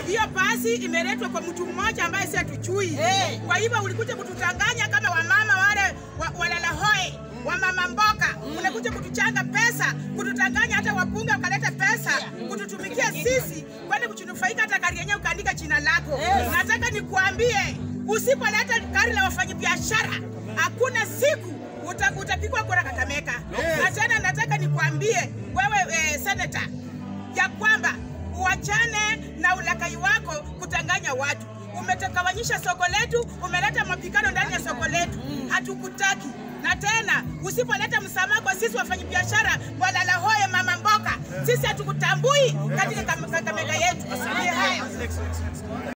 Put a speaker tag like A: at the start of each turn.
A: Hiyo pasi imeletwa kwa mtu mmoja ambaye si hatujui.
B: Eh.
A: Kwa hivyo ulikuja kututanganya kama wamama wale wa, walala hoe wamama mboka, unakuja kutuchanga pesa, kututanganya hata wabunge wakaleta pesa kututumikia sisi, kwani kuchunufaika hata gari yenyewe ukaandika jina lako. Nataka nikuambie, usipoleta gari la wafanyabiashara hakuna siku uta, utapigwa kura Kakamega. Na tena nataka nikuambie wewe eh, senata ya kwamba uachane na ulakai wako kutanganya watu. Umetagawanyisha soko letu, umeleta mapigano ndani ya soko letu, hatukutaki. Na tena usipoleta msamaha kwa sisi wafanyabiashara walala hoye, mama mboka, sisi hatukutambui katika Kakamega yetu. Ni hayo.